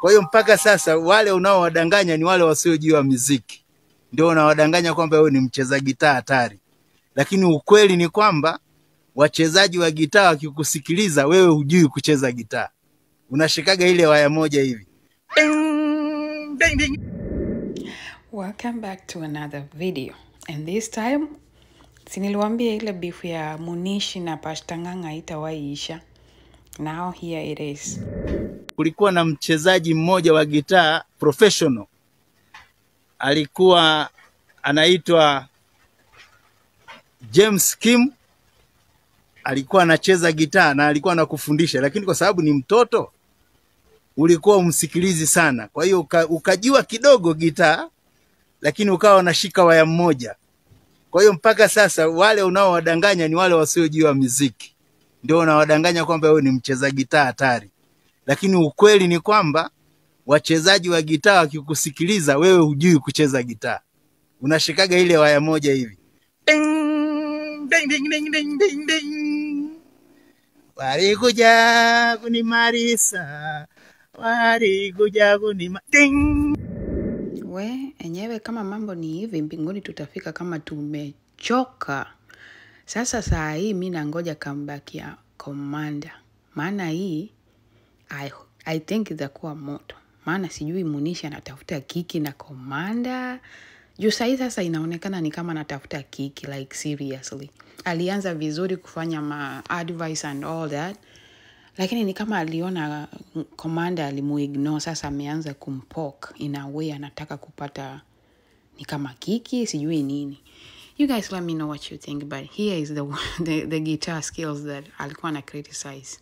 Kwa hiyo mpaka sasa wale unaowadanganya ni wale wasiojua muziki, ndio unawadanganya kwamba wewe ni mcheza gitaa hatari, lakini ukweli ni kwamba wachezaji wa gitaa wakikusikiliza wewe hujui kucheza gitaa, unashikaga ile waya moja hivi Ding, ding, ding. Welcome back to another video. And this time, si niliwaambia ile beef ya Munishi na Pastanganga haitawaiisha. Now here it is. kulikuwa na mchezaji mmoja wa gitaa professional, alikuwa anaitwa James Kim. Alikuwa anacheza gitaa na alikuwa anakufundisha, lakini kwa sababu ni mtoto ulikuwa umsikilizi sana, kwa hiyo uka, ukajua kidogo gitaa, lakini ukawa unashika waya mmoja. Kwa hiyo mpaka sasa wale unaowadanganya ni wale wasiojua muziki, ndio unawadanganya kwamba wewe ni mcheza gitaa hatari lakini ukweli ni kwamba wachezaji wa gitaa wakikusikiliza wewe hujui kucheza gitaa, unashikaga ile waya moja hivi Ding, ding, ding, ding, ding, ding, ding. Walikuja kunimarisa, walikuja kunima ding. We, enyewe kama mambo ni hivi, mbinguni tutafika kama tumechoka. Sasa saa hii mi nangoja comeback ya Commander, maana hii I, I think itakuwa moto, maana sijui Munishi anatafuta kiki na Commander juu sahii sasa inaonekana ni kama anatafuta kiki like seriously. Alianza vizuri kufanya ma advice and all that, lakini ni kama aliona mm, Commander alimuignore, sasa ameanza kumpok in a way, anataka kupata ni kama kiki sijui nini. You guys let me know what you think, but here is the, the, the guitar skills that alikuwa na criticize.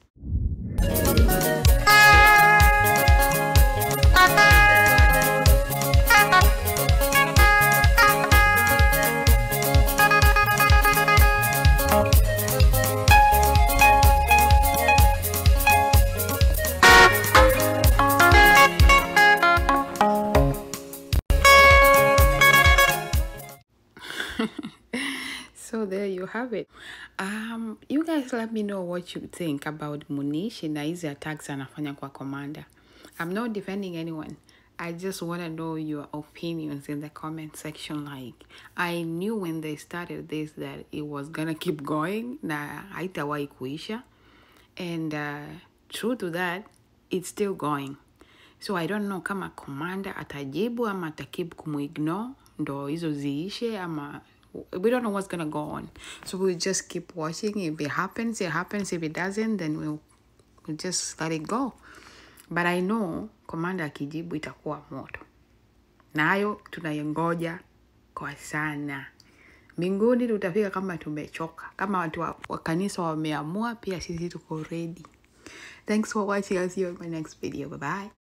So there you have it. Um, you guys let me know what you think about Munishi na hizi attacks anafanya kwa Commander. I'm not defending anyone. I just want to know your opinions in the comment section. Like, I knew when they started this that it was gonna keep going na haitawahi kuisha. And uh, true to that, it's still going. So I don't know kama Commander atajibu ama atakip kumuignore ndo hizo ziishe ama we don't know what's gonna go on. So we'll just keep watching. If it happens, it happens. If it doesn't, then we'll, we'll just let it go. But I know Commander akijibu itakuwa moto. Nayo tunayengoja kwa sana. Mbinguni tutafika kama tumechoka. Kama watu wa, wa kanisa wameamua, pia sisi tuko ready. Thanks for watching. I'll see you in my next video. Bye bye.